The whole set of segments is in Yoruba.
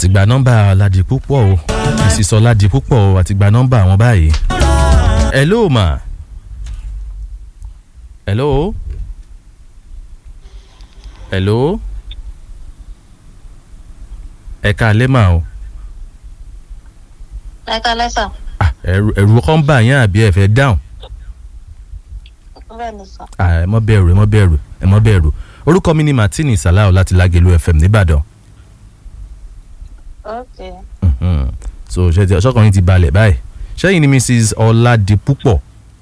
àti gba nọ́mbà Ládipúpọ̀ o mrs Ọládipúpọ̀ o àti gba nọ́mbà àwọn báyìí. hello ma. hello. hello. ẹ̀ka alẹ́ mà o. ẹ̀ka lẹ́sà. Ah, ẹ̀rù ẹ̀rù kan bà yín àbí ẹ fẹ́ dáhùn. bẹ́ẹ̀ ni sà. Ah, ẹ mọ́ bẹ̀rù ẹ mọ́ bẹ̀rù ẹ mọ́ bẹ̀rù orúkọ mi ni Martini Salau láti Lágelú FM nìbàdàn. ok Mhm. so ṣe ti ọṣọkùnrin ti balẹ̀ báyìí ṣẹ́yìn ni Mrs Ọládipúpọ̀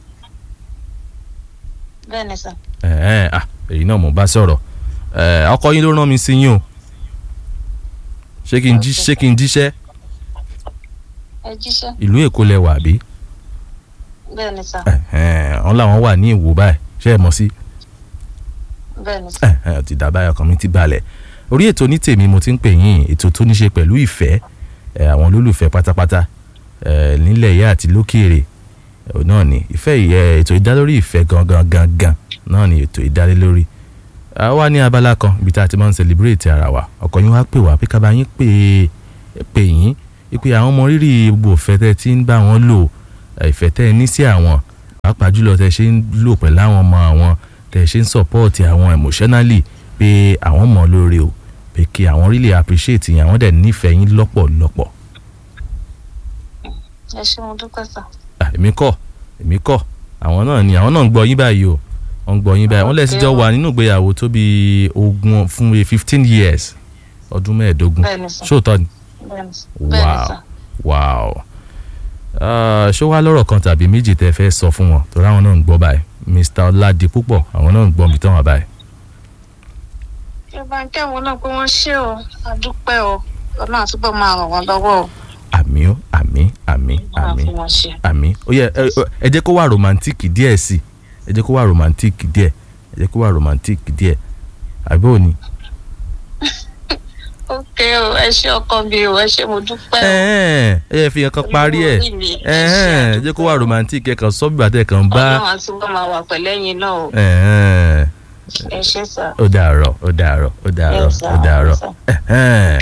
bẹ́ẹ̀ ni sà. ẹ̀ẹ́ ah èyí náà mo bá sọ̀rọ̀ ẹ̀ ọkọ yín ló rán mi sí yín o ṣé kí n jí ṣé kí n jíṣẹ́ ẹ jíṣẹ́. ìlú Èkó lẹ wà bí bẹ́ẹ̀ ni sà. ẹ̀ẹ́ wọn làwọn wà ní Ìwó báyìí ṣé ẹ mọ̀ sí bẹ́ẹ̀ ni sà. ẹ̀ẹ́ ti dàbá ọkàn mi ti balẹ̀ orí ètò ní tèmi mo ti ń pè yín ètò tó ní ṣe pẹ̀lú ìfẹ́ ẹ̀ àwọn olólùfẹ́ pátápátá ẹ̀ nílẹ̀ yá àti lókèèrè ẹ̀ náà ni ìfẹ́ ẹ̀ ètò ìdálórí ìfẹ́ gangan gangan náà ni ètò ìdálé lórí a wá ní abala kan ibi tá a ti máa ń celebrate ara wa ọkọ yín wá pè wá pé kábà yín pè pè yín pé àwọn ọmọ rírì gbogbo ìfẹ́ tẹ́ ti ń bá wọn lò ẹ̀, ìfẹ́ tẹ́ ẹ ní sí àwọn pàápàá jùlọ tẹ́ ṣe ń lò pẹ̀lú àwọn ọmọ àwọn tẹ́ ṣe ń support àwọn emotionally pé àwọn mọ̀ lóore o pé kí àwọn really appreciate yín àwọn dẹ̀ nífẹ̀ẹ́ yín lọ́pọ̀lọpọ̀ ẹ ṣé mo dúpẹ́ sà. Ah, èmi kọ́ èmi kọ́ àwọn náà ni àwọn náà ń gbọ́ yín báyìí o wọ́n ń gbọ́ yín báyìí wọ́n lẹ́sìn jọ wà nínú ìgbéyàwó tó bí ogún fún bíi fifteen years ọdún mẹ́ẹ̀ẹ́dógún bẹ́ẹ̀ ni sà. ṣóòtọ́ ni bẹ́ẹ̀ ni sà. bẹ́ẹ̀ ni wow sà. wow Ah, ṣó wá lọ́rọ̀ kan tàbí méjì tẹ́ fẹ́ sọ fún wọn torí àwọn náà ń gbọ́ báyìí Mr Ọládipúpọ̀ àwọn náà ń gbọ́ mi tán wà báyìí kí ẹ bá ń kẹ́wọn náà pé wọ́n ṣé o a dúpẹ́ o ọlọ́run àtúbọ̀ máa ràn wọ́n lọ́wọ́ o. àmì ó àmì àmì máa àmì fún wọn ṣe. àmì ó yẹ ẹ ẹ- ẹ jẹ́ kó wà romantic díẹ̀ sí ẹ jẹ́ kó wà romantic díẹ̀ ẹ jẹ́ kó wà romantic díẹ̀ àbí òní. ok o ẹ ṣé ọkọ mi o ẹ ṣé mo dúpẹ́ o. ẹ ẹ yẹ fi nǹkan parí ẹ Olówó orí mi, ẹ ẹ ṣé, ẹ jẹ́ kó wà romantic ẹ kàn sọ bí bàtẹ́ kàn bá ọlọ́run àtúbọ̀ máa wà pẹ̀lẹ́yìn náà o. ẹ ẹ ẹ ṣé sà. ó dàárọ̀ ó dàárọ̀ ó dàárọ̀ Yes, sir. ó dàárọ̀ Yes, sir. ẹ ẹ.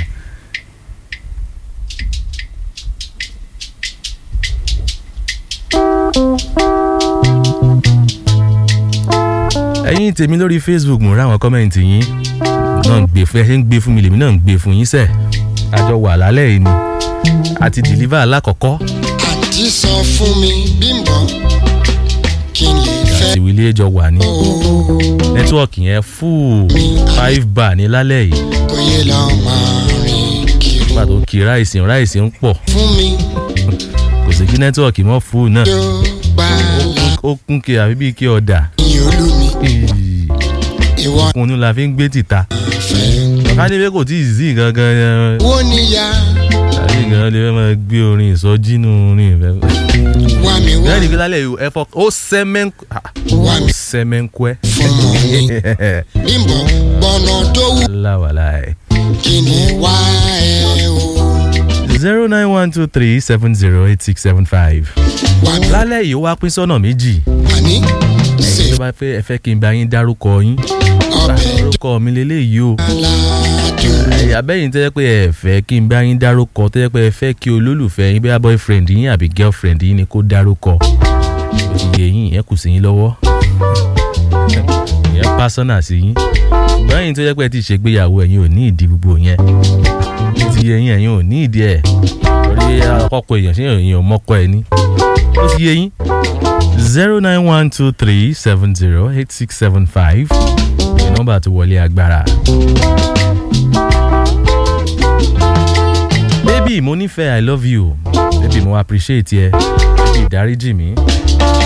ẹ̀yin tèmi lórí Facebook mo ráwọn kọ́mẹ̀ntì yín náà ń gbé fún ẹ ṣe ń gbé fún mi lèmi náà ń gbé fún yín sẹ́ẹ̀ àjọ wà lálẹ́ yìí ni àti deliver alákọ̀ọ́kọ́ àti sọ fún mi bímbọ kí n lè fẹ́ àti wílé jọ wà ní o nẹ́tíwọ̀kì yẹn full five bar ní lálẹ́ yìí kò yẹ lọ máa rìn kiri nígbà tó kí ráìsì ráìsì ń pọ̀ fún mi kò sí kí nẹ́tíwọ̀kì mọ́ full náà tó gbàlà ó kún kí àbí bíi kí ọ̀dà ní olú mi ìwọ kùnú la fi ń gbé tìta fẹ́ ká ní pé kò tí ì sí gangan yẹn wo níyà àbí gan lè fẹ́ máa gbé orin ìsọjí nù orin ìfẹ́. wá mi wá bẹ́ẹ̀ ni kí lálẹ́ yìí ẹ fọ ó sẹ́mẹ́ńkù wá mi sẹ́mẹ́ńkùẹ́ fún mọ̀ mi bímbọ gbọ́nà tó wù láwàlá ẹ̀. kí ni wá ẹ o zero nine one two three seven zero eight six seven five. wá mi lálẹ́ yìí ó wá pín sọ́nà méjì àní ṣe ẹ̀yin tó bá fẹ́ ẹ fẹ́ kí n bá yín dárúkọ yín ọbẹ̀ orúkọ mi lélẹ́yìí o aládùn ẹ̀yà bẹ́yìn tẹ́ pé ẹ fẹ́ kí n bá yín dárúkọ tẹ́ pé ẹ fẹ́ kí olólùfẹ́ yín bẹ́ẹ̀ boyfriend yín àbí girlfriend yín ni kó dárúkọ òye yín ìyẹn kù sí yín lọ́wọ́ ìyẹn pásánà sí yín ṣùgbọ́n ẹ̀yin tó yẹ pé ẹ ti ṣègbéyàwó ẹ̀yin ò ní ìdí gbogbo yẹn ó ti yẹ yín ẹ̀yin ò ní ìdí ẹ̀ torí àkọ́kọ́ èèyàn ṣé èèyàn ò mọ́kọ ẹ̀ ní ó ti yẹ yín zero nine one two three seven zero eight six seven five ní nọ́mbà tó wọlé agbára. baby mo nífẹ̀ẹ́ i love you baby mo appreciate ẹ baby dáríjì mi